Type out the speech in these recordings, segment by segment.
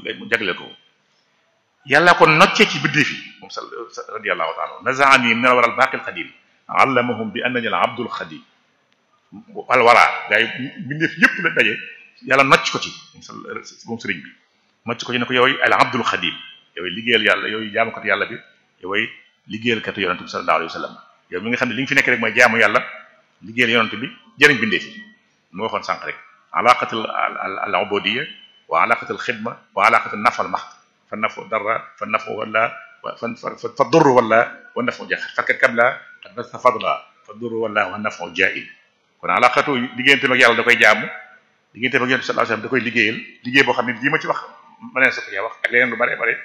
mu jagleel ko yàlla ko noccee ci biddee fi moom sa radiyallahu taala nazaani min al waral baaqil xadim allamahum bi annani al abdul xadim wal waraa gaa yi bindeef yëpp la daje yàlla nocc ko ci moom sëriñ bi nocc ko ci ne ko yooyu al abdul xadim yooyu liggéeyal yàlla yooyu jaamukat yàlla bi yooyu liggéeyalkatu yonante bi sallallahu alayhi wa sallam yow mi nga xam ne li nga fi nekk rek mooy jaamu yàlla liggéeyal yonante bi jëriñ bindeef yi moo waxoon sànq rek alaqatul al ubudiyya wa alaqatul xidma wa alaqatul nafal max fa nafu dara fa nafu wala fa fa durru wala wa nafu ja fakkat kabla qad basta fadla fa durru wala wa nafu jail kon alaqatu digganteem ak yàlla da koy jaamu digganteem ak yonent sallallahu alayhi wasallam da koy liggéeyal liggéey boo xam ne lii ma ci wax ma neen sa ko wax ak leneen lu bare bare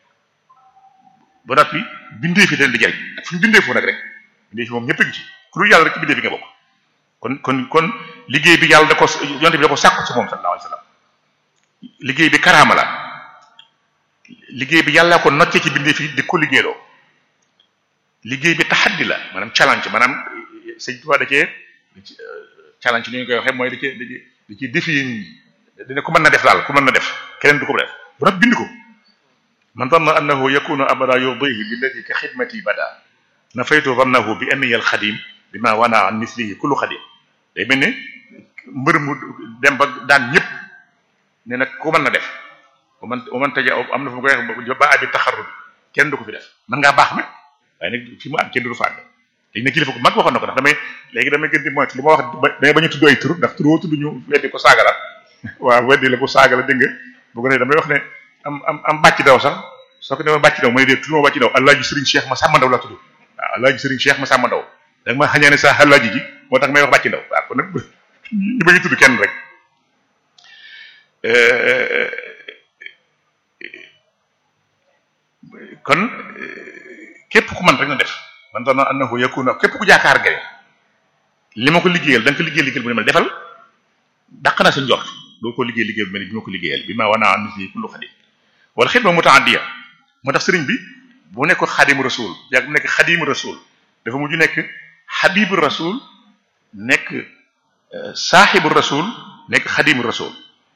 ba noppi bindee fi leen di jariñ ak fu ñu bindee foofu nag rek bindee fi moom ñëpp a ngi ci ku dul yàlla rek ci bindee fi nga bokk kon kon kon liggéey bi yàlla da ko yonent bi da ko sàkku ci moom sallallahu alayhi wasallam liggéey bi karaama la liggéey bi yàlla ko nocce ci bindee fi di ko liggéeyloo liggéey bi taxaddi la maanaam challenge maanaam sëñ Tuubaa da cee challenge ni ñu koy waxee mooy da cee da cee défier nit ñi dina ko mën na def daal ku mën na def keneen du ko def bu nag bind ko man zanna annahu yakunu abada yurdihi billadi ka xidmati bada nafaytu zannahu bi anniya alxadim bima wana an mislihi kullu xadim day mel ne mbër mu dem ba daan ñëpp ne nag ku mën na def bu man bu man taja am na fu mu koy wax ba abi taxarrub kenn du ko fi def mën ngaa baax nag waaye nag fi mu am kenn du fa àgg léegi nag kilifa ko mag waxoon na ko ndax damay léegi damay gën di moytu li ma wax damay bañ a tudd ay tur ndax tur woo tudd ñu weddi ko saaga la waaw weddi la ko saaga la dégg nga bu ko defee damay wax ne am am am bàcc daw sax soo ko demee bàcc daw mooy dee tudd ma bàcc daw alaaji Serigne Cheikh ma sàmm ndaw la tudd waaw alaaji Serigne Cheikh ma sàmm ndaw da nga ma xañee ne sa alaaji ji moo tax may wax bàcc ndaw waaw kon nag ñu bañ a tudd kenn rek kon képp ku man rek na def man dana annahu yakuna képp ku jaakaar gare li ma ko liggéeyal da nga ko liggéey liggéeyal bu ne ma defal dàq na sa njort doo ko liggéey liggéey bu mel ni bi ma ko liggéeyal bi ma wana an misli kullu xadim wala xidma mutaaddiya moo tax sëriñ bi bu nekk xadimu rasul yàgg bu nekk xadimu rasul dafa mujj nekk xabibu rasul nekk saaxibu rasul nekk xadimu rasul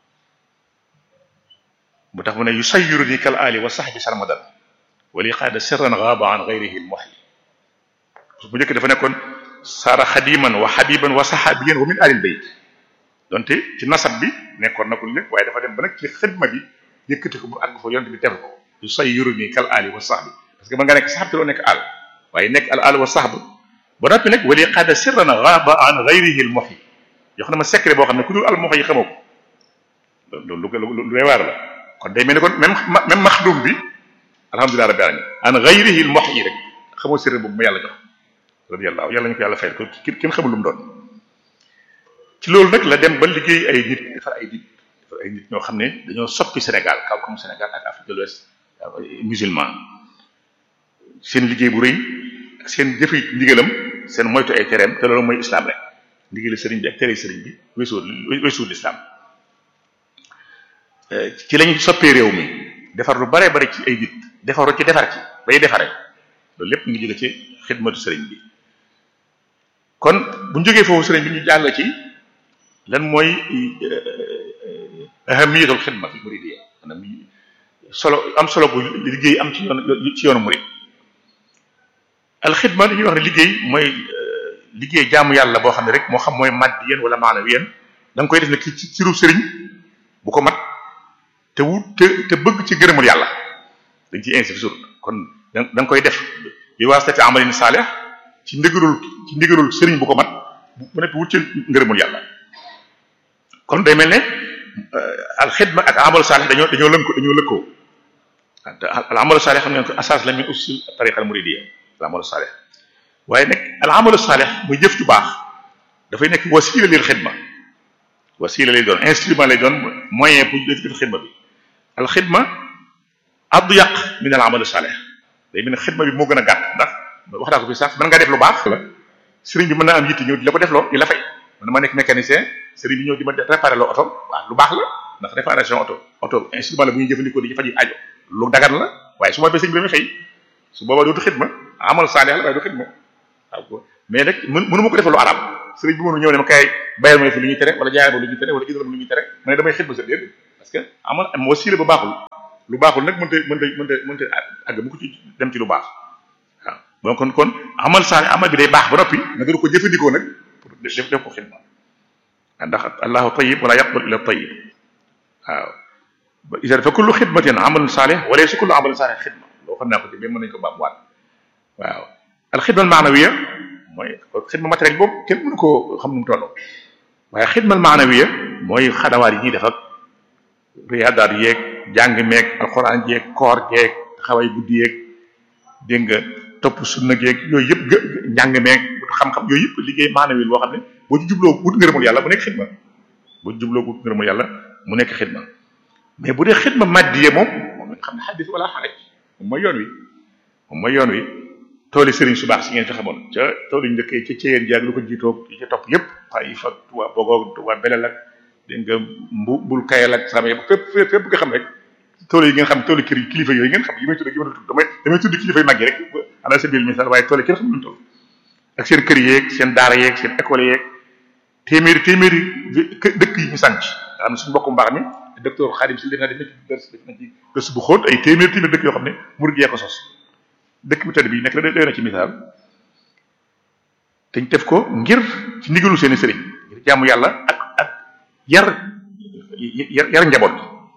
bu tax mu ne yusayyiruni kal ali wa sahbi sarmadan wali qaada sirran gaaba an gayrihi almuhyi bu njëkk dafa nekkoon saara xadiman wa xabiban wa saxaabiyan wa min alil bayt donte ci nasab bi nekkoon na ko lu nekk waaye dafa dem ba nag ci xidma bi yëkkati ko bu àgg fa yonent bi teg ko yusayyiruni kal ali wa sahbi parce que ba nga nekk saxab te doo nekk al waaye nekk al al wa sahb ba noppi nag wali qaada sirran gaaba an gayrihi almuhyi jox na ma secret boo xam ne ku dul al muhyi xamoo ko loolu lu lu lu waar la kon day mel ni kon même même maxdum bi alhamdulilah rabbil alamin an ghayrihi al muhyi rek xamoo sirr boobu ma yàlla jox radiyallahu yàlla ñu ko yàlla fayal ko kenn xamul lu mu doon ci loolu nag la dem ba liggéey ay nit defar ay nit defar ay nit ñoo xam ne dañoo soppi Sénégal kaw comme Sénégal ak Afrique de l'Ouest musulman seen liggéey bu rëy ak seen jëfe ndigalam seen moytu ay tereem te loolu mooy islam rek ndigali sëriñ bi ak tere sëriñ bi weesuwul weesuwul islam ci lañu soppee réew mi defar lu bare bare ci ay nit defaru ci defar ci bay defare loolu lépp ngi jóge ci xidmatu sëriñ bi kon bu ñu jógee foofu sëriñ bi ñu jàll ci lan mooy ahamiyatul xidma fi muridiyya maanaam solo am solo bu liggéey am ci yoon ci yoonu murid al xidma dañuy wax ne liggéey mooy liggéey jaamu yàlla boo xam ne rek moo xam mooy maddiyan wala maanawiyan da nga koy def ne ci ci ru sëriñ bu ko mat te wut te te bëgg ci gërëmul yàlla dañ ciy insisté toujours kon da nga koy def bi waasitati amalin saalih ci ndigalul ci ndigalul sëriñ bu ko mat bu nekk wut ci ngërëmul yàlla kon day mel ne al xidma ak amalu saalih dañoo dañoo lënko dañoo lëkkoo al amalu saalih xam ngeen ko asas la min usul tariqa al muridiyya al amalu saalih waaye nag al amalu saalih muy jëf ju baax dafay nekk wasila lil xidma wasila lay doon instrument lay doon moyen pour def def xidma bi al xidma adyaq min al amal salih day mel ne xidma bi moo gën a gàtt ndax wax naa ko fi sax mën nga def lu baax la sëriñ bi mën naa am yitte ñëw di la ko def loo di la fay man ma nekk mécanicien sëriñ bi ñëw di ma réparer loo oto waaw lu baax la ndax réparation oto oto instrument la bu ñuy jëfandikoo di ci faji aajo lu dagan la waaye su ma fay sëriñ bi damay fay su boobaa dootu xidma amal salih la waaye du xidma waaw mais nag mën mënu ma ko defal lu arab sëriñ bi mënu ñëw ne ma kay bayal ma fi lu ñuy tere wala jaayal ma lu ñuy tere wala jëndal ma lu ñuy tere ma ne damay xidma sa déedéet parce que amal am wasiila ba baaxul lu baaxul nag mënta mënta mënta mënta àgg mu ko ci dem ci lu baax waaw bon kon kon amal saa amal bi day baax ba noppi nga dara ko jëfandikoo nag pour def def ko xidma ndax allahu tayyib wala yaqbal illa tayyib waaw isan fa kullu xidmatin amalun saalih wala si kullu amalin saalih xidma loo xam naa ko ci mais mën nañu ko baamuwaat waaw al xidma al maanawiya mooy xidma matériel boobu kenn mënu koo xam nu mu toll waaye xidma al maanawiya mooy xadawaat yi ñuy def ak riyaadaat yeeg jàng meeg alxuraan jeeg koor jeeg xaway guddi yeeg dégg nga topp sunna geeg yooyu yëpp gë njàng meeg xam-xam yooyu yëpp liggéey maanawi boo xam ne boo ci jubloo wut ngërëmul yàlla mu nekk xidma boo ci jubloo wut ngërëmul yàlla mu nekk xidma mais bu dee xidma maddiye moom moom nga xam ne xaddis wala xaraj moom mooy yoon wi moom mooy yoon wi tooli sëriñ su baax si ngeen fi xamoon ca tool yu njëkkee ca ceyeen jaag lu ko jiitoog yi ca topp yëpp xay fa waa bogoog waa belel ak dégg nga mbu bul kayal ak sama yëpp fépp fépp fépp nga xam rek tool yi ngeen xam toolu kër kilifa yooyu ngeen xam yi may tudd yi may tudd damay damay tudd kilifa yu mag yi rek ala sabil misal waaye tool yi kenn xam luñu toll ak seen kër yeeg seen daara yeeg seen école yeeg téeméeri téeméeri dëkk yi ñu sànc nga xam ne suñu mbokku mbaax mi docteur Khadim si def na def na ci def na ci gëstu bu xóot ay téeméeri téeméeri dëkk yoo xam ne murid yee ko sos dëkk bi tëdd bi nekk na doy na ci misaal te ñu def ko ngir ci ndigalu seeni sëriñ ngir jaamu yàlla ak ak yar yar yar njaboot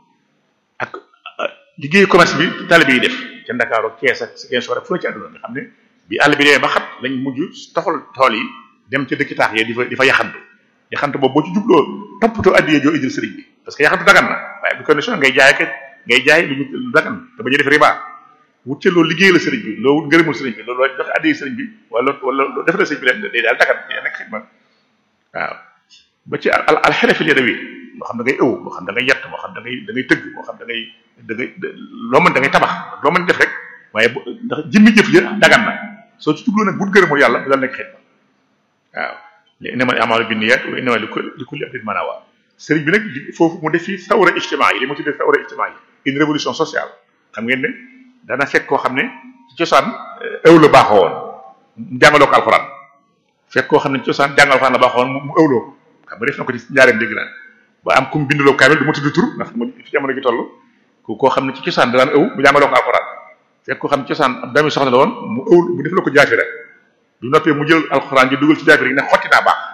ak liggéeyu commerce bi taalibe yi def ca Ndakaaru ak Kees ak Ziguinchor ak fu ne ci àdduna nga xam ne bi àll bi demee ba xat lañ mujj toxal tool yi dem ca dëkki taax yi di fa di fa yaxantu yaxantu boobu boo ci jubloo toppatoo addiyee joo indil sëriñ bi parce que yaxantu dagan na waaye bu condition ngay jaay ak ngay jaay lu ñu dagan te bañ a def riba wut ca loolu liggéey la sëriñ bi loolu wut ngërëmul sëriñ bi loolu joxe addiyee sëriñ bi wala wala def la sëriñ bi leen day daal dagan day nekk xidma waaw ba ci al al xerefil yadawi moo xam da ngay ëw moo xam da ngay yett moo xam da ngay da ngay tëgg moo xam da ngay da ngay loo mën da ngay tabax loo mën def rek waaye ndax jëmmi jëf ja dagan na soo ci jubloo nag wut ngërëmul yàlla dal nekk xidma waaw li innamal a'malu binniyat wa innamal li kulli imrin ma nawa sëriñ bi nag foofu mu def fi sawra ijtimaa yi li mu tuddee sawra ijtimaa yi une révolution sociale xam ngeen ne dana fekk koo xam ne ci cosaan ëw la baaxoo woon mu jàngaloo ko alxuraan fekk koo xam ne ci cosaan jàngal alxuraan la baaxoo woon mu ëwloo ko xam nga def na ko ci njaareem dégg naa ba am ku mu bindaloo kaamil du ma tudd tur ndax mu fi jamono gi toll ku koo xam ne ci cosaan da daan ëw mu jàngaloo ko alxuraan fekk koo xam ne ci cosaan ab doomi soxna la woon mu ëw mu def la ko jaafira du noppee mu jël alxuraan ji dugal ci jaafira yi ne xotti naa baax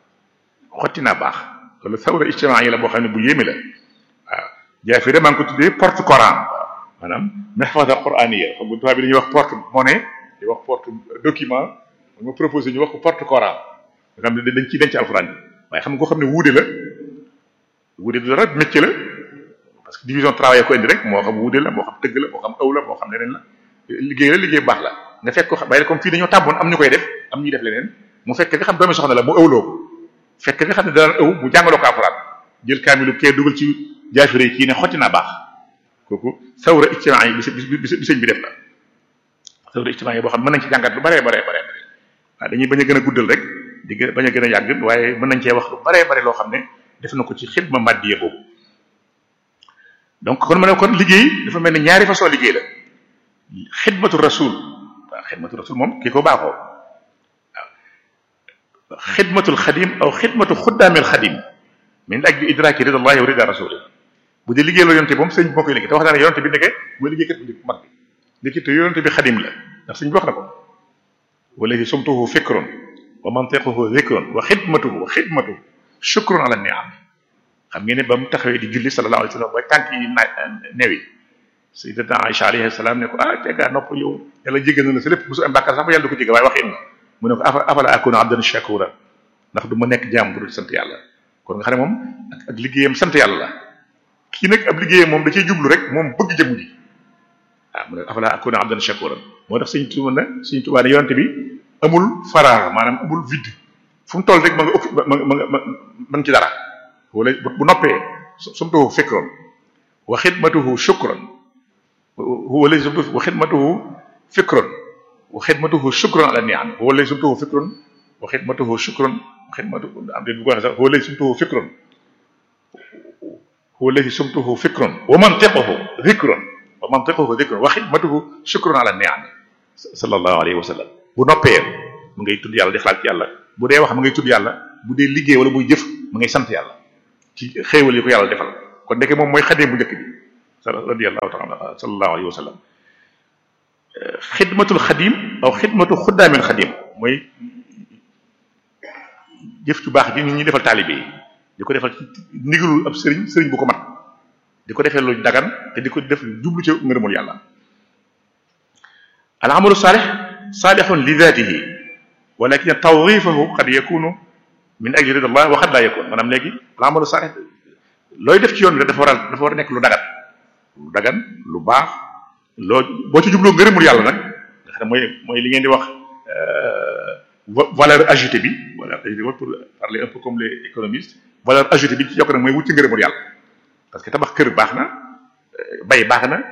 xotti naa baax loolu sawra ijtimaa yi la boo xam ne bu yéeme la waaw jaafira maa ngi ko tuddee porte coran maanaam mahfaza qur'aniya xam nga tubaab bi dañuy wax porte monnaie di wax porte document ma proposé ñu wax ko porte coran nga xam ne dañ ciy denc alxuraan bi waaye xam nga koo xam ne wuude la wuude du dara métier la parce que division travail ko indi rek moo xam wuude la moo xam tëgg la moo xam aw la moo xam leneen la liggéey la liggéey baax la nga fekk ko xam waaye comme fii dañoo tàmboon am ñu koy def am ñuy def leneen mu fekk nga xam doomi soxna la mu ëwloo ko fekk nga xam ne daan ëw mu jàngaloo ko alxuraan jël kaamilu kee dugal ci jaafire yi kii ne xotti naa baax kooku sawra ijtimaa yi bi bi sëñ bi def la sawra ijtimaa yi boo xam mën nañ ci jàngat lu baree baree baree bare waaw dañuy bañ a gën a guddal rek di gën bañ a gën a yàgg waaye mën nañ cee wax lu baree bare loo xam ne def na ko ci xidma maddiye boobu donc kon ma ne kon liggéey dafa mel ni ñaari façon liggéey la xidmatu rasul waaw xidmatu rasul moom kii ko baaxoo waaw xidmatul xadim aw xidmatu xuddaamil xadim min ajli idraki ridallahi wa rida rasuli bu dee liggéey la yonte moom sëñ bi moo koy liggéey te wax naa ne yonte bi nekkee mooy liggéeykat bu njëkk mag bi ndekki te yonte bi xadim la ndax sëñ bi wax na ko wallahi sumtuhu fikrun wa mantiquhu dhikrun wa xidmatuhu xidmatuhu shukrun ala ni'am xam ngeen ne ba mu taxawee di julli sallallahu alayhi wa sallam ba tànk yi na newi sayyidatuna Aisha alayhi salaam ne ko ah teggaa nopp yow yàlla jéggal na la sa lépp musu am bàkkaar sax ba yàlla du ko jéggal waaye waxin na mu ne ko afa afala akuna abdan shakura ndax du ma nekk jaam bu dul sant yàlla kon nga xam ne moom ak ak liggéeyam sant yàlla la kii nag ab liggéeyam moom da cee jublu rek moom bëgg jëmm ji ah mu ne afala akuna abdan shakura moo tax suñ tuba ne suñ tubaa ne yonte bi amul faraar maanaam amul vide fu mu toll rek ma nga ëpp ma nga ma nga ma nga ci dara wala bu noppee sumtuhu fikron wa xidmatuhu shukran huwa lay sumtuhu wa xidmatuhu fikron wa xidmatuhu shukran ala ni'am huwa lay sumtuhu fikron wa xidmatuhu shukran wa xidmatuhu am de bu ko waxee sax huwa lay sumtuhu fikron huwa lay sumtuhu fikron wa mantiquhu dhikron wa mantiquhu dhikron wa xidmatuhu shukran ala ni'am sallallahu alayhi wa sallam bu noppee mu ngay tudd yàlla di xalaat ci yàlla bu dee wax mu ngay tudd yàlla bu dee liggéey wala muy jëf mu ngay sant yàlla ci xéewal yi ko yàlla defal kon ndeke moom mooy xadee bu njëkk bi radiyallahu taala sallallahu alayhi wa sallam xidmatul xadim aw xidmatu xuddaamil xadim mooy jëf ju baax ji nit ñi defal taalibe yi di ko defal ci ndigalul ab sëriñ sëriñ bu ko mat di ko defee lu dagan te di ko def jublu ci ngërëmul yàlla al amalu saalih saalihun li daatihi walakin tawrifahu qad yakunu min ajli ridallah wa qad la yakun maanaam léegi al amalu saalih looy def ci yoon bi dafa war a dafa war a nekk lu dagan lu dagan lu baax loo boo ci jubloo ngërëmul yàlla nag nga xam ne mooy mooy li ngeen di wax valeur ajoutée bi valeur ajoutée pour parler un peu comme les économistes valeur ajoutée bi ci yokk nag mooy wut ci ngërëmul yàlla parce que tabax kër baax na bay baax na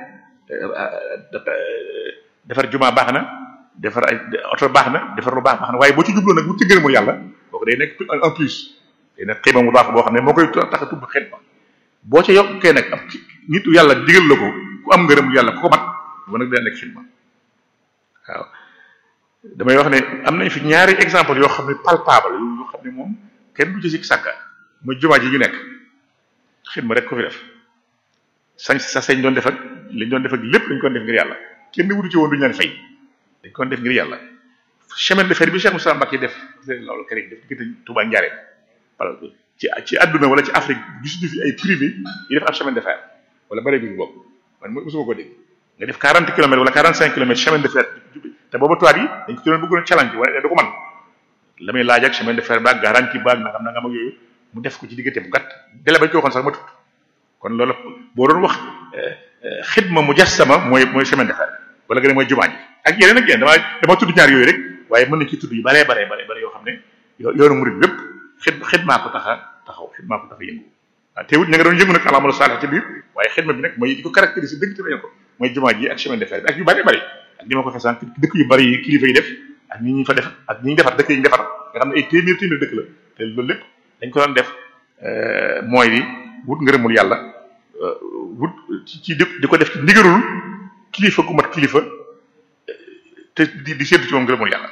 defar juma baax na defar ay oto baax na defar lu baax baax na waaye boo ci jubloo nag wut ci ngërëmul yàlla kooku day nekk en plus day nekk xiima mu baax boo xam ne moo koy tax a tubb xet ba boo ca yokkee nag ab nitu yàlla digal la ko ku am ngërëmul yàlla ku ko mat ba nag day nekk xidma waaw damay wax ne am nañ fi ñaari exemple yoo xam ne palpable yoo xam ne moom kenn du ci sikk sàkka mooy jumaa ji ñu nekk xidma rek ko fi def sañ sa sañ doon def ak liñ doon def ak lépp dañ ko def ngir yàlla kenn wutu ci woon duñu leen fay dañ ko def ngir yàlla chemin de fer bi Cheikh Moussa Mbacké def loolu kër def diggante Touba Ndiarème wala ci ci àdduna wala ci Afrique gisuñu fi ay privé yi def ab chemin de fer wala bare bi bopp man mosuma ko dégg nga def 40 kilomètres wala 45 kilomètres chemin de fer te booba tubaab yi dañ ko doon bëggoon challenge waaye du ko man la muy laaj ak chemin de fer baag garantie baag nangam nangam ak yooyu mu def ko ci diggante bu gàtt délai bañ ko waxoon sax ma tut kon loolu boo doon wax xidma mujassama mooy mooy chemin de fer wala nga ne mooy jumaa ji ak yeneen ak yeneen dama dama tudd ñaar yooyu rek waaye mën nañ ci tudd yu baree baree baree bare yoo xam ne yoonu murid lépp xid xidmaa ko tax a taxaw xidmaa ko tax a yëngu waaw teewut ña nga doon yëngu nag alamalu saalih ci biir waaye xidma bi nag mooy di ko caractériser dëgg te ko mooy jumaa ji ak chemin de fer bi ak yu bëree bëri ak ni ma ko fesaan dëkk yu bëri yi kilifa yi def ak ñi ñu fa def ak ñi ñu defar dëkk yi ñu defar nga xam ne ay téeméer téeméer dëkk la te loolu lépp dañ ko doon def mooy di wut ngërëmul yàlla wut ci ci di ko def ci ndigalul kilifa gu mat kilifa te di di séddu ci moom ngërëmul yàlla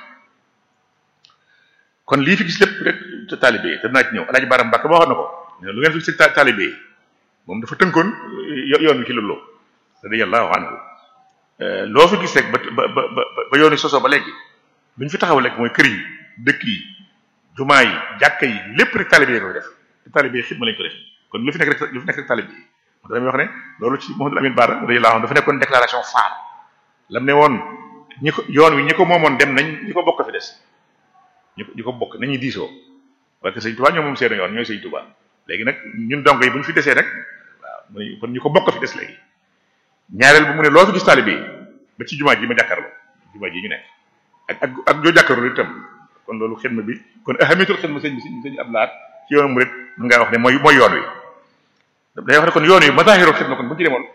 kon lii fi gis lépp rek te taalibe yi te dinaa ci ñëw alaaji baram mbàkk boo xam na ko lu ngeen fi gis taalibe yi moom dafa tënkoon yoon wi ci loolu radiyallahu anhu loo fi gis rek ba ba ba ba yoon wi sosoo ba léegi lu ñu fi taxaw rek mooy kër yi dëkk yi jumaa yi jàkka yi lépp rek taalibe yi koy def te taalibe yi xidma lañ ko def kon lu fi nekk rek lu fi nekk rek taalibe yi moo tax damay wax ne loolu ci Mouhamadou Amine Bara radiyallahu anhu dafa nekkoon déclaration phare lam ne woon ñi ko yoon wi ñi ko moomoon dem nañ ñi ko bokk fi des ñi ko ñi ko bokk nañuy diisoo parce que sëñ Touba ñoom moom seen yoon ñooy sëñ Touba léegi nag ñun donc yi bu ñu fi desee nag waaw kon ñu ko bokk fi des léegi ñaareel bu mu ne loo fi gis taalibe yi ba ci jumaa ji ma jàkkaarloo jumaa ji ñu nekk ak ak ak joo jàkkaarloo itam kon loolu xidma bi kon ahamitul xidma sëñ bi sëñ sëñ ab laat ci yoonu murid mën ngaa wax ne mooy mooy yoon wi day wax ne kon yoon wi mazahirul xidma kon bu ñu ci demoon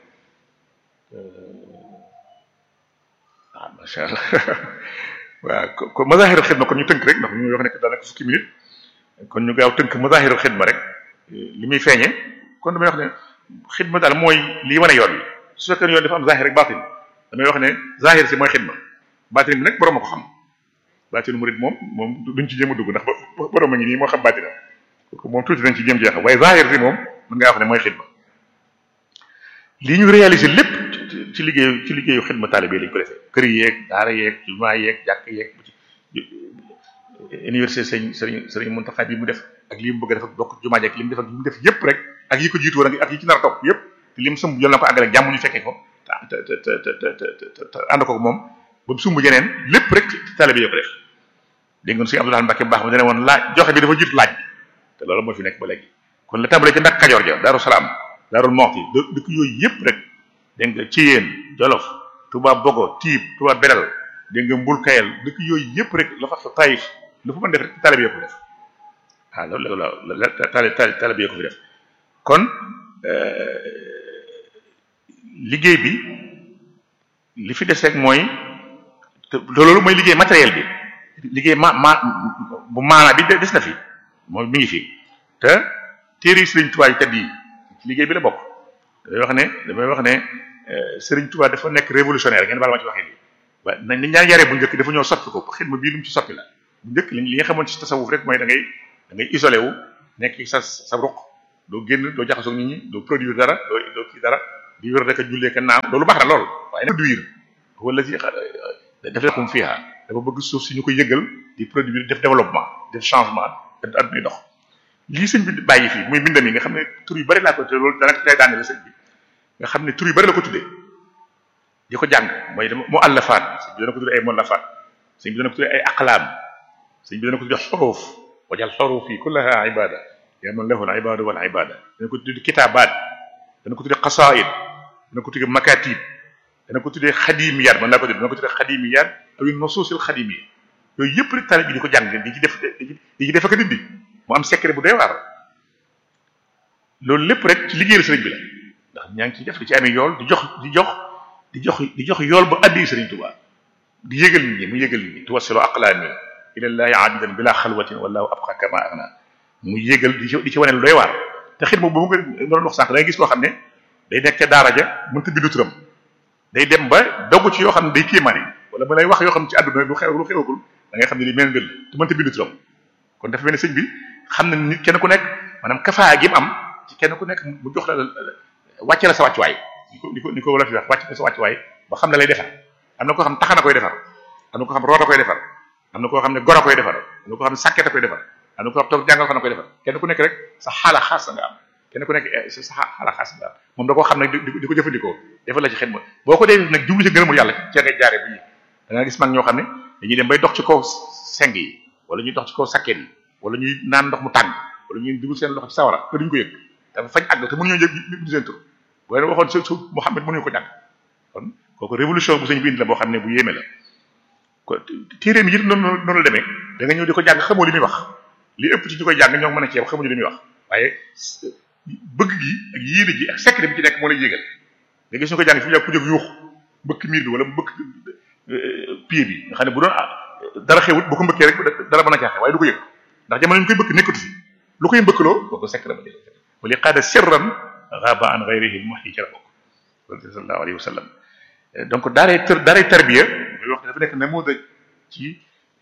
ah macha allah waaw kon mazahirul xidma kon ñu tënk rek ndax ñu wax ne daanaka fukki minute kon ñu gaaw tënk mazahirul xidma rek li muy feeñe kon damay wax ne xidma daal mooy lii wane yoon wi su fekkee yoon dafa am zahir rek baatin damay wax ne zahir si mooy xidma baatin bi nag borom a ko xam baatinu murid moom moom duñ ci jéem a dugg ndax borom a ngi nii moo xam baatinam kooku moom tuuti nañ ci jéem jeexam waaye zahir si moom mën ngaa wax ne mooy xidma lii ñu réaliser lépp ci liggéeyu ci liggéeyu xidma taalibe lañ ko defee kër yeeg daara yeeg jumaa yeeg jàkk yeeg université sëñ sëriñ sëriñ Muntaxa bi mu def ak li mu bëgg a def ak bokk jumaa jeeg li mu def ak li mu def yëpp rek ak yi ko jiitu woon ak yi ci nar a topp yëpp te li mu sumb jël na ko àggale ak jàmm ñu fekkee ko te te te te te ànd ko moom ba mu sumb yeneen lépp rek ci taalibe yoo ko def dégg nga sëñ Abdoulaye Mbacke baax ma dane woon laaj joxe bi dafa jiitu laaj bi te loolu moo fi nekk ba léegi kon la tàmbalee ci ndak Kajoor ja Daaru Salaam Daarul Moxti dëkk yooyu yëpp rek dégg nga ci yéen Jolof Touba Bogo Tiib Touba Belal dégg nga Mbul Kayel dëkk yooyu yëpp rek la fa fa Taïf lu fa mën def rek taalibe yoo ko def waaw loolu la la taalibe yoo ko fi def kon liggéey bi li fi des rek mooy te loolu mooy liggéey matériel bi liggéey ma ma bu maanaa bi des na fi mooy mi ngi fi te téere yi Sëriñ Tuubaa yi tedd yi ci liggéey bi la bokk damay wax ne damay wax ne Sëriñ Tuubaa dafa nekk révolutionnaire ngeen baal ma ci waxee nii waaye nañ li ñaan yaree bu njëkk dafa ñëw soppi ko xidma bii lu mu ci soppi la bu njëkk li nga xamoon ci tasawuf rek mooy da ngay da ngay isolé wu nekk sa sa ruq doo génn doo jaxasoo nit ñi doo produire dara doo doo kii dara di wér rek a jullee ka naam loolu baax na lool waaye nag du wir wala si daf lekum fiha dafa bëgg suuf si ñu koy yëgal di produire def développement def changement def addunay dox lii sëñ bi bàyyi fii muy bindam yi nga xam ne tur yu bari laa ko te loolu dana day daane la sëñ bi nga xam ne tur yu bari la ko tuddee di ko jàng mooy dama mu àllafaat sëñ bi dana ko tuddee ay mollafaat sëñ bi dana ko tuddee ay aqlaam sëñ bi dana ko tuddee xuruuf wajal xuruuf yi kullaha ibada yaa man lahu al ibadu wal ibada dana ko tuddee kitaabaat dana ko tuddee qasaid dana ko tuddee makatib dana ko tuddee xadimiyaat man laa ko tuddee dana ko tuddee xadimiyaat aw nusuusil xadimiya yooyu yëpp rek tali bi di ko jàng di ci def di ci def ak dindi mu am secret bu doy waar loolu lépp rek ci liggéeyal sëriñ bi la ndax ñaa ngi ciy def di ci amee yool di jox di jox di jox di jox yool ba addi sëriñ Tuubaa di yëgal nit ñi mu yëgal nit ñi tuwassilu aqlaami ilallahi abidan bila xalwatin wallahu abqa kama agna mu yëgal di ci di ci wane lu doy waar te xit moom boobu nga doon wax sànq da ngay gis koo xam ne day nekk ca daara ja mënta bindu turam day dem ba dogg ci yoo xam ne day kéemaane wala ba lay wax yoo xam ne ci àdduna lu xew lu xewagul da ngay xam ne li mel mbir la te mënta bindu turam kon dafa mel ne sëñ bi xam na nit kenn ku nekk maanaam kafaa gi mu am ci kenn ku nekk mu jox la wàcce la sa wàccuwaay ni ko ni ko ni ko wala fi wax wàcce la sa wàccuwaay ba xam ne lay defar am na koo xam taxana koy defar am na koo xam roota koy defar am na koo xam ne goro koy defar am na koo xam ne sàkketa koy defar am na koo xam toog jàngal xana koy defar kenn ku nekk rek sa xaala xaas nga am kenn ku nekk sa xaala xaas nga am moom da koo xam ne di ko jëfandikoo defal la ci xidma boo ko dee nag jublu ci ngërëmul yàlla ca ngay jaare bi da nga gis mag ñoo xam ne dañuy dem bay dox ci kaw seng yi wala ñuy dox ci kaw sakket yi wala ñuy naan ndox mu tàng wala ñuy dugul seen loxo ci sawara te duñ ko yëg dafa fañ àgg te mënuñoo yëg ñu seen tur boo leen waxoon su su Muhammad mënuñu ko jàng kon kooku révolution bu sëñ bi indi la boo xam ne bu yéeme la ko téeréem yi noonu noonu la demee da nga ñëw di ko jàng xamoo li muy wax li ëpp ci ñu koy jàng ñoo mën a ceeb xamuñu li muy wax waaye bëgg gi ak yéene ji ak secret bi ci nekk moo lay yégal nga gis ñu ko jàng fi mu yàgg ku jóg yuux mbëkk miir bi wala mbëkk pied bi nga xam ne bu doon dara xewut bu ko mbëkkee rek dara mën a caaxe waaye du ko yëg ndax jamono ñu koy bëkk nekkatu fi lu koy mbëkkaloo kooku secret ba wali qaada sirran ghaba an ghayrihi muhyi ci la bokk sallallahu alayhi wa sallam donc daaray tër daaray tarbiya muy wax dafa nekk namuda ci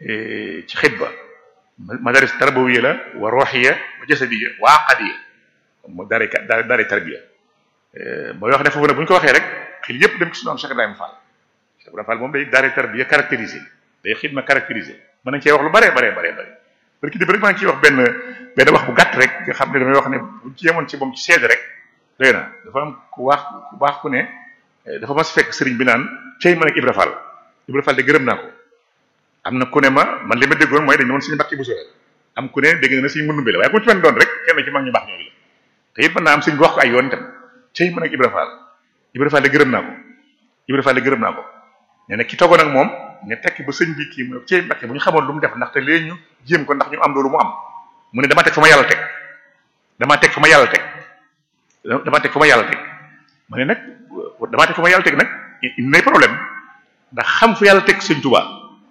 ci xidba madaris tarbawiya la wa ruhiya wa jasadiya wa aqadiya mo daaray daaray tarbiya mooy wax ne foofu nag bu ñu ko waxee rek xil yëpp dem ci suñu am Cheikh Ibrahima Fall Cheikh Ibrahima Fall moom day daaray tarbiya caractérisé day xidma caractérisé mën nañ cee wax lu bare bare bare bare parce que def rek maa ngi ciy wax benn benn wax bu gàtt rek nga xam ne damay wax ne buñ ci yemoon ci moom ci seede rek doy na dafa am ku wax ku baax ku ne dafa mas fekk sëriñ bi naan cey man ak Ibra Fall Ibra Fall de gërëm naa ko am na ku ne ma man li ma déggoon mooy dañ ne woon suñu mbàkki bu sore am ku ne dégg na suñu mënumbe la waaye ku ci mën doon rek kenn ci mag ñu baax ñooñu la te it mën naa am suñ bi wax ko ay yoon itam cey man ak Ibra Fall Ibra Fall de gërëm naa ko Ibra Fall de gërëm naa ko nee na ki toogoon ak moom ne tekki ba sëñ bi kii mu cey mbàkki bu ñu xamoon lu mu def ndaxte léegi ñu jéem ko ndax ñu am loolu mu am mu ne dama teg fa ma yàlla teg dama teg fa ma yàlla teg dama teg fa ma yàlla teg ma ne nag damaa teg fa ma yàlla teg nag il n'est problème ndax xam fu yàlla teg sëñ Tuubaa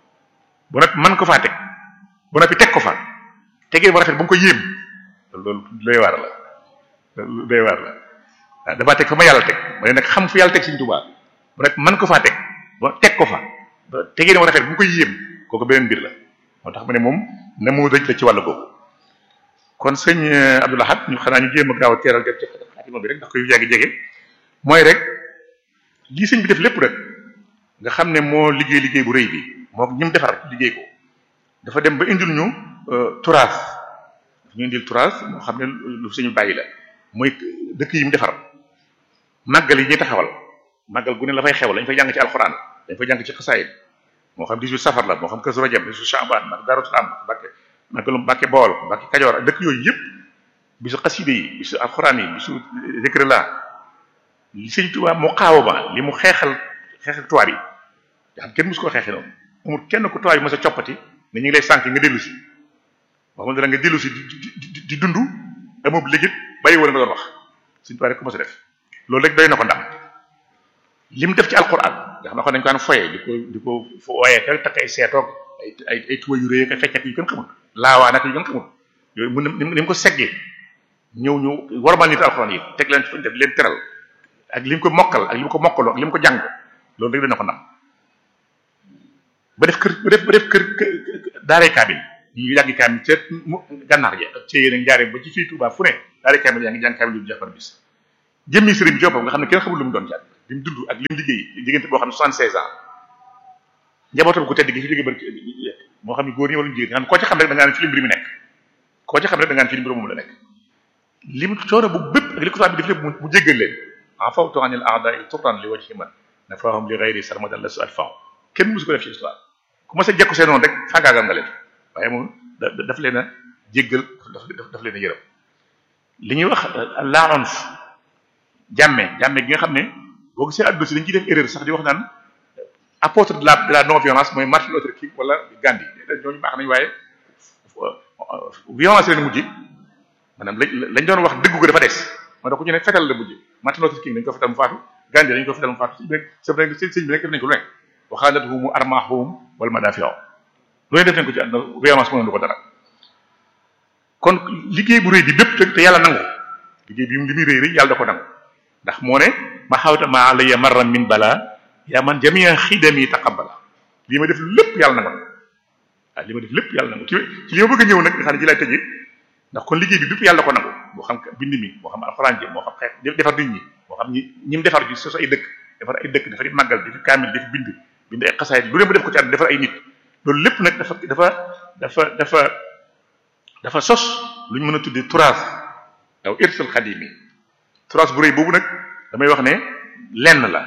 bu noppi man ko faa teg bu noppi teg ko fa tegee ba rafet ba mu ko yéem loolu doy waar la loolu doy waar la waaw damaa teg fa ma yàlla teg ma ne nag xam fu yàlla teg sëñ Tuubaa bu noppi man ko faa teg ba teg ko fa ba tegee ba rafet ba mu ko yéem kooku beneen mbir la moo tax ma ne moom na mu dëj la ci wàll boobu kon sëñ Abdou Lahad ñu xanaa ñu jéem a gaaw a teeral dem ci xaatima bi rek ndax koy yàgg jege mooy rek lii sëñ bi def lépp rek nga xam ne moo liggéey liggéey bu rëy bi moo ñi mu defar liggéey ko dafa dem ba indil ñu turaas dafa ñu indil turaas moo xam ne lu suñu bàyyi la mooy dëkk yi mu defar màggal yi ñuy taxawal màggal gu ne la fay xew lañ fay jàng ci alxuraan dañ fay jàng ci xasaayid moo xam 18 safar la moo xam Kazu Rajab 18 Shaaban mag Daaru Salaam Mbàkke màggalu Mbàkke Bawol Mbàkke Kajoor ak dëkk yooyu yëpp bisu xaside yi bisu alxuraan yi bisu zikr la li sëñ Tuubaa mu xaawama li mu xeexal xeexal tubaab yi nga xam kenn musu koo xeexee noonu amul kenn ku tubaab yi mos a coppati ne ñu ngi lay sànk nga dellu si waxuma dara nga dellu si di di di dund amub légit bàyyi wala nga doon wax sëñ Tuubaa rek ko mos a def loolu rek doy na ko ndam li mu def ci alquran nga xam ne ko dañ ko daan foyee di ko di ko waaye ka takk ay seetoog ay ay ay tuba yu rëy ak feccat yu gën xamul laawaa nag yu gën xamul yooyu mun ni mu ko seggee ñëw ñu warmal nit alquran yi teg leen fuñ def leen teral ak li mu ko mokkal ak li mu ko mokkaloo ak li mu ko jàng loolu rek dana ko ndam ba def kër ba def ba def kër daaray kaamil ñu yàggi kaamil ca gànnaar ja ak ca yéen a njaaree ba ci fii Tuubaa fu ne daaray kaamil yaa ngi jàng kaamil yu jàppar bis jëmmi sëriñ bi joppam nga xam ne kenn xamul lu mu doon jàng li mu dund ak li mu liggéey diggante boo xam ne 76 ans njabootam ku tedd gi fi jóge bari moo xam ne góor ñi wala jigéen nga xam ne koo ci xam rek da ngaa ne ci li mbir mi nekk koo ci xam rek da ngaa ne ci li mbir moom la nekk li mu coono bu bépp ak li ko tubaab bi def lépp mu jéggal leen en fawtu anil a'da'i turran li wajhi man nafahum li ghayri sarmadan la su at faw kenn musu ko def ci histoire ku ma sa jekku seen noonu rek faagaagal nga leen waaye moom daf leen a jéggal daf daf leen a yërëm li ñuy wax laonf jàmme jàmme gi nga xam ne boo gisee àdduna si dañ ciy def erreur sax di wax naan apôtre de la de la non violence mooy Martin Luther King wala Gandhi ñooñu baax nañ waaye violence leen mujj maanaam lañ lañ doon wax dëggu ko dafa des moo tax ku ñu ne fetal la mujj Martin Luther King dañ ko fetal mu faatu Gandhi dañ ko fetal mu faatu sëñ bi rek sëñ bi rek def nañ ko lu ne waxaalatuhum armaahuhum wal madaafi'u lu ne def nañ ko ci àdduna violence mënoon du ko dara kon liggéey bu rëy bi bépp te yàlla nangu liggéey bi li muy rëy rëy yàlla da ko nangu ndax moo ne ma xawta ma alayya marra min bala yaa man jamia xidami taqabbala lii ma def lépp yàlla nangu waaw li ma def lépp yàlla nangu ci ci li ma bëgg a ñëw nag nga xam ne ci lay tëjee ndax kon liggéey bi bépp yàlla ko nangu moo xam bind mi moo xam alxuraan ji moo xam xeet defar nit ñi moo xam ñi ñi mu defar ji sos ay dëkk defar ay dëkk defar ay màggal di fi kaamil di fi bind bind ay xasaayit lu ne mu def ko ci àdduna defar ay nit loolu lépp nag dafa dafa dafa dafa dafa sos lu ñu mën a tuddee turaas aw irsal xadim yi turaas bu rëy boobu nag damay wax ne lenn la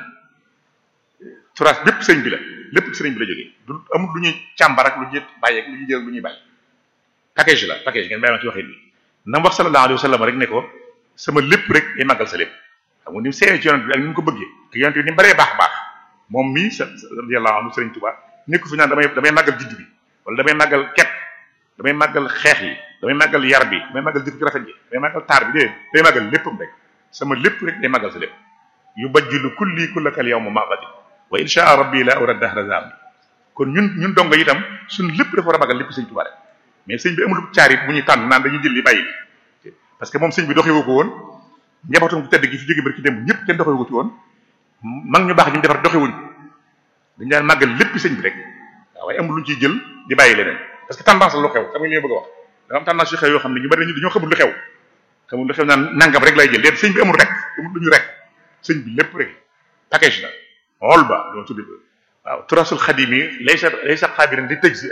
turaas bépp sëñ bi la lépp sëriñ bi la jógee du amul lu ñuy càmbar ak lu ñuy bàyyi ak lu ñuy jël lu ñuy bàyyi package la package ngeen bàyyi ma ci waxin bi na mu wax sallallahu alayhi wa sallam rek ne ko sama lépp rek day màggal sa lépp xam nga ni mu seeyee ci yonent bi ak ni mu ko bëggee ak yonent bi ni mu bëree baax baax moom mii sa radiyallahu anhu sëriñ Tuubaa nekku fi naan damay damay màggal juddu bi wala damay màggal ket damay màggal xeex yi damay màggal yar bi damay màggal jikko ci rafet ji damay màggal taar bi déedéet day màggal léppam rek sama lépp rek day màggal sa lépp yu bajjilu kulli kullakal yawma maqati wa insha rabbi la ura dahra zambi kon ñun ñun dongo itam suñ lépp dafa war a màggal lépp sëñ Tuubaa rek mais sëñ bi amul caarit bu ñuy tànn naan dañuy jël li bàyyi bi parce que moom sëñ bi doxewu ko woon njabootam ku tedd gi fi jóge bari ci démb ñëpp kenn doxewu ko ci woon mag ñu baax ñu defar doxewuñ dañu daan màggal lépp sëñ bi rek waaw waaye amul lu ñu ciy jël di bàyyi leneen parce que tendance la lu xew xam nga li ma bëgg a wax dafa am tendance yu xew yoo xam ne ñu bari dañoo xamul lu xew xamul lu xew naan nangam rek lay jël léegi sëñ bi amul rek amul lu ñu rek sëñ bi lépp rek package la xool ba loolu tuddi waaw turasul xadim yi lay sa lay sa xaabiran di tëj si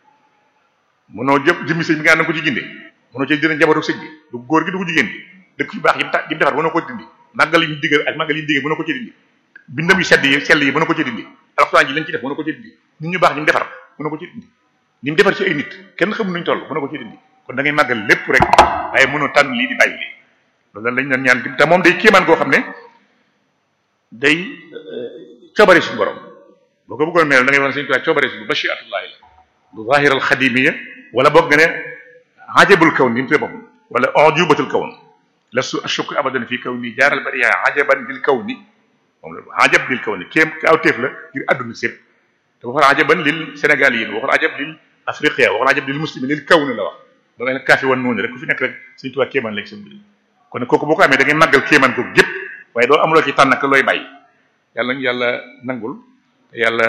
mënoo jëm jëmmi sëñ bi nga na ko ci ginde mënoo ci dina njabootu sëñ bi du góor gi du ko jigéen gi dëkk yu baax yi mu ta yi mu defar mënoo ko dindi màggal yi ñu digal ak màggal yi ñu digal mënoo ko ci dindi bindam yu sedd yi sell yi mënoo ko ci dindi alxuraan ji lañ ci def mënoo ko ci dindi nit ñu baax ñi mu defar mënoo ko ci dindi ñi mu defar ci ay nit kenn xamul nuñ toll mënoo ko ci dindi kon da ngay màggal lépp rek waaye mënoo tànn lii di bàyyi lii loolu lañ doon ñaan te moom day kéemaan koo xam ne day coobare suñu borom boo ko bëggoon mel da ngay wan sëñ Tuubaa coobare suñu bashiatullahi la du zahir al xadimiya wala boog nga ne ajabul kawn ni mu tuddee boppam wala ujubatul kawn lastu ashukku abadan fi kawni jaaral bariya ajaban lil kawni moom la ajab lil kawni kéem kawteef la ngir àdduna sépp te waxoon ajaban lil sénégaliyin waxoon ajab lil afriqiya waxoon ajab lil muslimin lil kawni la wax ba nga ne kaafi wan noonu rek ku fi nekk rek sëñ Tuubaa kéemaan léegi seen mbir kon kooku boo ko amee da ngay màggal kéemaan ko gépp waaye doo amuloo ci tànn ak looy bàyyi yàlla nañu yàlla nangul te yàlla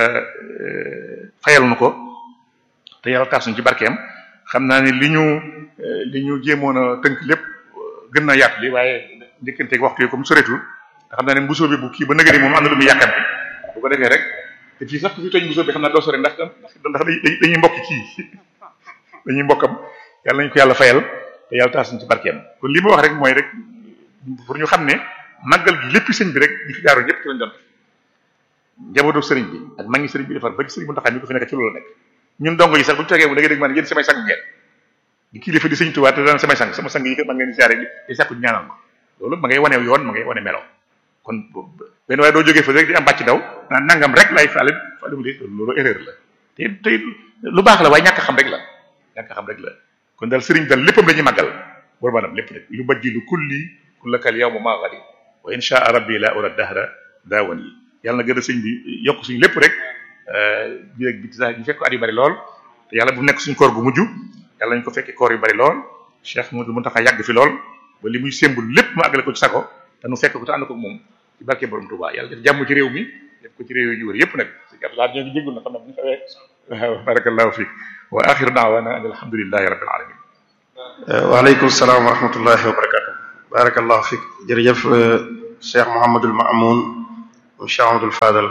fayal nu ko te yàlla taas ñu ci barkeem xam naa ne li ñu li ñu jéemoon a tënk lépp gën na yaatu li waaye njëkkanteeg waxtu yi comme soreetul te xam naa ne mbusoo bi bu kii ba nëgëri moom am na lu muy yàkkamti bu ko defee rek te fii sax ku fi tooñ mbusoo bi xam naa doo sore ndax ndax dañuy mbokki kii dañuy mbokkam yàlla nañu ko yàlla fayal te yàlla taas ñu ci barkeem kon li ma wax rek mooy rek pour ñu xam ne màggal gi lépp sëñ bi rek ñi fi jaaroon ñëpp ci lañ doon def njabootu sëriñ bi ak mag ngi sëriñ bi defar ba ci sëriñ bu taxaw mi ko fi nekk ci loolu la nekk ñun dongo yi sax bu ñu toogee bu da ngay dégg man yéen samay sang ngeen di kilifa di sëñ Tuubaa te daan samay sang sama sang yi man ngeen di siyaare di sàkku ñaanal ma loolu ma ngay wane yoon ma ngay wane melo kon benn waaye doo jógee fa rek di am bàcc daw naan nangam rek lay faale faale mu loolu erreur la te te lu baax la waaye ñàkk xam rek la ñàkk xam rek la kon daal sëriñ daal léppam dañuy màggal bor maanaam lépp rek yu bajjilu kulli kullakal yawma ma ghadi wa insha rabbi la ura dahra daawan yi yàlla na gën a sëñ bi yokk suñu lépp rek bi rek bi sax ñu fekk at yu bari lool te yàlla bu nekk suñu koor gu mujj yàlla ñu ko fekkee koor yu bari lool Cheikh Modou Mountakha yàgg fi lool ba li muy sémbul lépp mu àggale ko ci sago te nu fekk ko te ànd ko moom ci barke borom Touba yàlla def jàmm ci réew mi def ko ci réew yi ñu wër yépp nag sëñ Abdoulaye ñoo ngi jéggul na xam ne bu ñu xawee waaw barakallahu fiik wa axiru daawana an alhamdulillahi rabbil alamin waaleykum salaam wa rahmatullahi wa barakatuh barakallahu fiik jërëjëf Cheikh Mouhamadul Maamoun Cheikh Ahmadul Fadal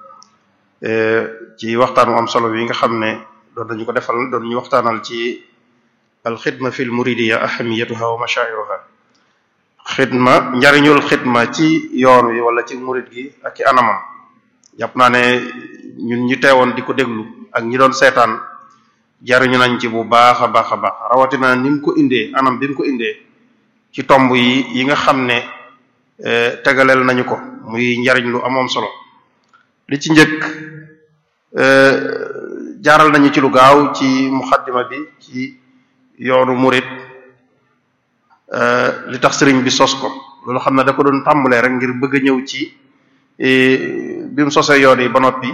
ci waxtaan mu am solo bi nga xam ne doon nañu ko defal doon ñu waxtaanal ci alxidma fil muridiya ahamiyatuha wa mashairuha xidma njariñul xidma ci yoon wi wala ci murid gi ak ci anamam jàpp naa ne ñun ñu teewoon di ko déglu ak ñi doon seetaan jariñu nañ ci bu baax a baax a baax rawatina ni mu ko indee anam bi mu ko indee ci tomb yi yi nga xam ne tegaleel nañu ko muy njariñ lu amoon solo li ci njëkk jaaral nañu ci lu gaaw ci muxaddima bi ci yoonu murid li tax sëriñ bi sos ko loolu xam ne da ko doon tàmbalee rek ngir bëgg a ñëw ci bi mu sosee yoon yi ba noppi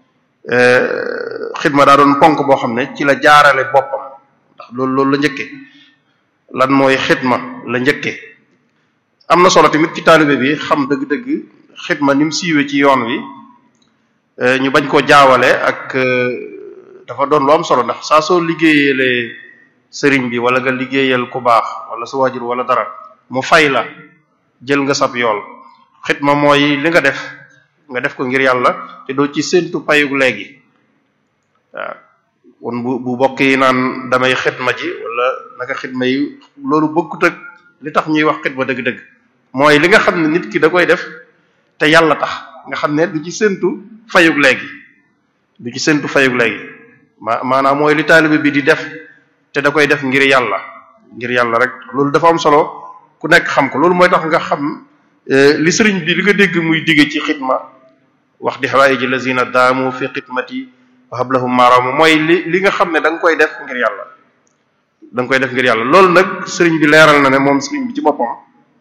xidma daa doon ponk boo xam ne ci la jaarale boppam ndax loolu loolu la njëkke lan mooy xidma la njëkke am na solo tamit ci taalibe bi xam dëgg-dëgg xidma ni mu siiwee ci yoon wi ñu bañ koo jaawale ak dafa doon lu am solo ndax saa soo liggéeyalee sëriñ bi wala nga liggéeyal ku baax wala sa waajur wala dara mu fay la jël nga sab yool xidma mooy li nga def nga def ko ngir yàlla te doo ci séntu payug léegi waaw kon bu bu bokk yi naan damay xidma ji wala naka xidma yi loolu bokkut ak li tax ñuy wax xidma dëgg-dëgg mooy li nga xam ne nit ki da koy def te yàlla tax nga xam ne du ci séntu fayug léegi du ci séntu fayug léegi ma maanaam mooy li taalibe bi di def te da koy def ngir yàlla ngir yàlla rek loolu dafa am solo ku nekk xam ko loolu mooy tax nga xam li sëriñ bi li nga dégg muy digge ci xidma wax di xawaayi ji lazina daamu fi xidmati wa hablahum maaraamu mooy li li nga xam ne da nga koy def ngir yàlla da nga koy def ngir yàlla loolu nag sëriñ bi leeral na ne moom sëriñ bi ci boppam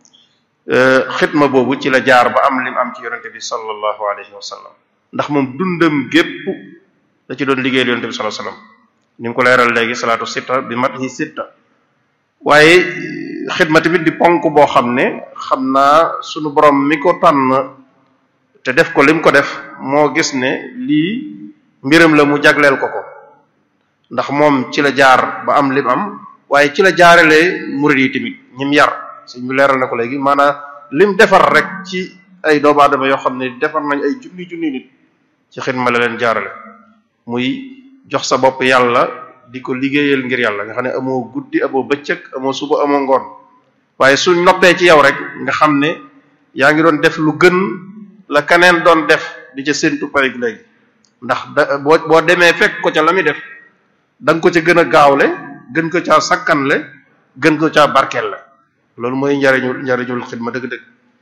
xidma boobu ci la jaar ba am lim am ci yonente bi sallallahu alayhi wa sallam ndax moom dundam gépp da ci doon liggéeyal yonente bi sallallahu alayhi wa sallam ni mu ko leeral léegi salaatu sitta bi mat hi sitta waaye xidma tamit di ponk boo xam ne xam naa sunu borom mi ko tànn te def ko lim ko def moo gis ne lii mbiram la mu jagleel ko ko ndax moom ci la jaar ba am lim am waaye ci la jaaralee murid yi tamit ñim yar suñ bi leeral na ko léegi maanaam lim defar rek ci ay doomu aadama yoo xam ne defar nañ ay junni junni nit ci xidma la leen jaarale muy jox sa bopp yàlla di ko liggéeyal ngir yàlla nga xam ne amoo guddi amoo bëccëg amoo suba amoo ngoon waaye suñ noppee ci yow rek nga xam ne yaa ngi doon def lu gën la keneen doon def di ca séntu payig léegi ndax da boo boo demee fekk ko ca la muy def da nga ko ca gën a gaawle gën ko caa sakkanle gën ko caa barkeel la loolu mooy njariñul njariñul xidma dëgg-dëgg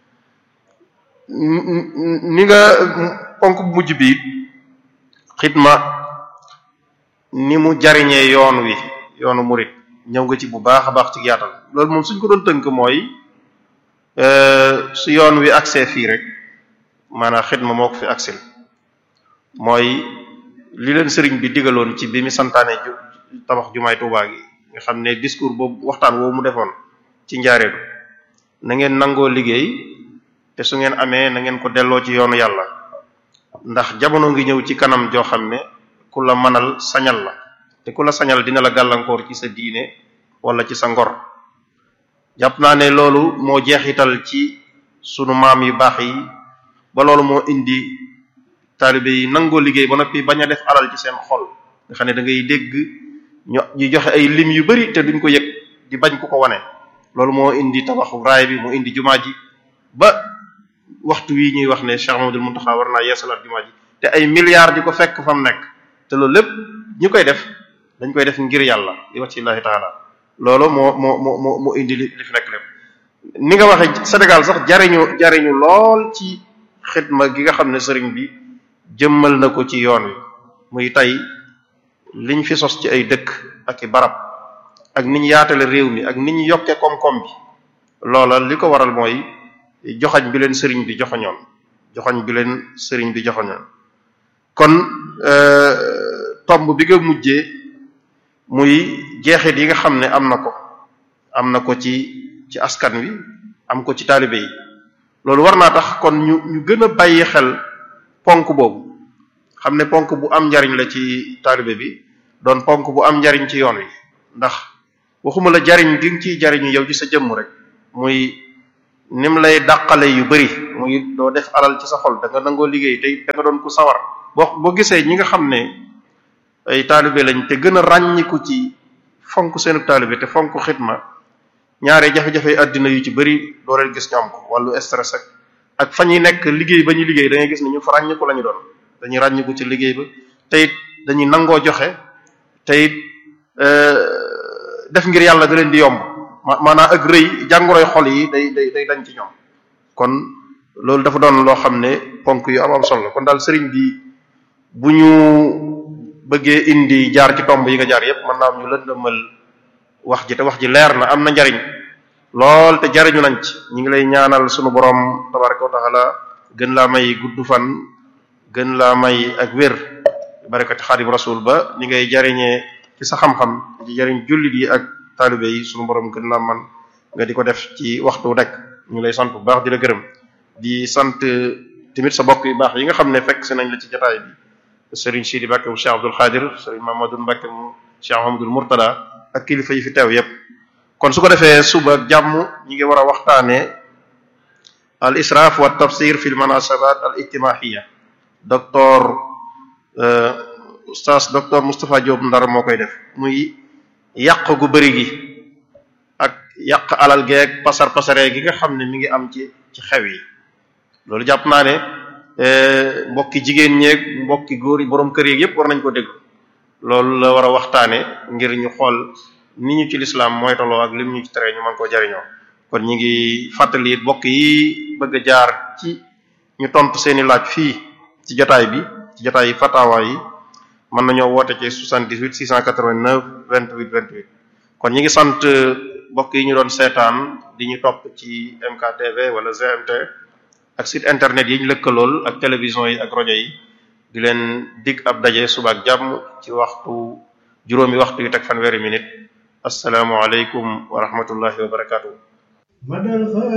ni nga ponk bu mujj bi xidma ni mu jariñee yoon wi yoonu murit ñëw nga ci bu baax a baax ci yaatal loolu moom suñ ko doon tënk mooy su yoon wi accès fii rek maanaam xidma moo ko fi accès mooy li leen sëriñ bi digaloon ci bi mu santaane ju tabax jumaay Tuubaa gi nga xam ne discours boobu waxtaan woowu mu defoon ci njaareelu na ngeen nangoo liggéey te su ngeen amee na ngeen ko delloo ci yoonu yàlla ndax jamono ngi ñëw ci kanam joo xam ne ku la mënal sañal la te ku la sañal dina la gàllankoor ci sa diine wala ci sa ngor jàpp naa ne loolu moo jeexital ci sunu maam yu baax yi ba loolu moo indi taalibe yi nangoo liggéey ba noppi bañ a def alal ci seen xol nga xam ne da ngay dégg ñu ñu joxe ay lim yu bari te duñ ko yëg di bañ ku ko wane loolu moo indi tabaxu raay bi moo indi jumaa ji ba waxtu wi ñuy wax ne Cheikh Mamadou Mountakha war naa yeesalaat jumaa ji te ay milliards di ko fekk fa mu nekk te loolu lépp ñu koy def dañ koy def ngir yàlla di wax ci Allahi taala loolu moo moo moo moo indi li li fi nekk lépp ni nga waxee Sénégal sax jariñu jariñu lool ci xidma gi nga xam ne sëriñ bi jëmmal na ko ci yoon wi muy tey liñ fi sos ci ay dëkk ak i barab ak niñ yaatale réew mi ak niñ yokkee koom-koom bi loola li ko waral mooy joxañ bi leen sëriñ bi joxoñoon joxañ bi leen sëriñ bi joxoñoon kon tomb bi nga mujjee muy jeexit yi nga xam ne am na ko am na ko ci ci askan wi am ko ci taalibe yi loolu war naa tax kon ñu ñu gën a bàyyi xel ponk boobu xam ne ponk bu am njariñ la ci taalibe bi doon ponk bu am njariñ ci yoon wi ndax waxuma la jariñ gi nga ciy jariñu yow ci sa jëmm rek muy nim lay dàqale yu bari muy doo def alal ci sa xol da nga nangoo liggéey te da nga doon ku sawar boo boo gisee ñi nga xam ne ay taalibe lañ te gën a ràññiku ci fonk seenu taalibe te fonk xidma ñaare jafe-jafe àddina yu ci bari doo leen gis ñu am ko wàllu stress ak ak fa ñuy nekk liggéey ba ñuy liggéey da ngay gis ne ñu fa ràññiku la ñu doon dañuy ràññiku ci liggéey ba te it dañuy nangoo joxe te it def ngir yàlla da leen di yomb maanaam ak rëy jàngoroy xol yi day day day dañ ci ñoom kon loolu dafa doon loo xam ne ponk yu am am solo kon daal sëriñ bi bu ñu bëggee indi jaar ci tomb yi nga jaar yépp mën naa am ñu lëndëmal wax ji te wax ji leer na am na njariñ lool te jariñu nañ ci ñu ngi lay ñaanal sunu borom tabaraka wa taala gën laa may gudd fan gën laa may ak wér barakati xaadim rasul ba ni ngay jariñee ci sa xam-xam ci jariñ jullit yi ak taalibe yi sunu borom gën laa man nga di ko def ci waxtu nekk ñu lay sant bu baax di la gërëm di sant tamit sa bokk yu baax yi nga xam ne fekk si nañ la ci jotaay bi Serigne Sidi Mbacke mu Cheikh Abdoul Khadir Serigne Mamadou Mbacke mu Cheikh Mamadou Mourtada ak kilifa yi fi teew yépp kon su ko defee suba ak jàmm ñi ngi war a waxtaanee al israaf wa tafsir fi l munasabat al ijtimaiya docteur oustaz docteur Moustapha Diop Ndar moo koy def muy yàq gu bëri gi ak yàq alal geeg pasar pasaree gi nga xam ne mi ngi am ci ci xew yi loolu jàpp naa ne mbokki jigéen ñeeg mbokki góor yi borom kër yeeg yépp war nañ ko dégg loolu la war a waxtaane ngir ñu xool ni ñu ci lislaam mooy toloo ak lim ñu ci tere ñu mën koo jariñoo kon ñi ngi fàttali mbokk yi bëgg a jaar ci ñu tontu seeni laaj fii ci jotaay bi ci jotaay yi fatawa yi mën nañoo woote ci 78 689 28 28 kon ñi ngi sant mbokk yi ñu doon seetaan di ñu topp ci MKTV wala GMT ak site internet yi ñu lëkkalool ak télévision yi ak rajo yi di leen dig ab daje suba ak jàmm ci waxtu juróomi waxtu yu teg fanweeri minute asalaamualeykum wa rahmatullahi wa barakaatu.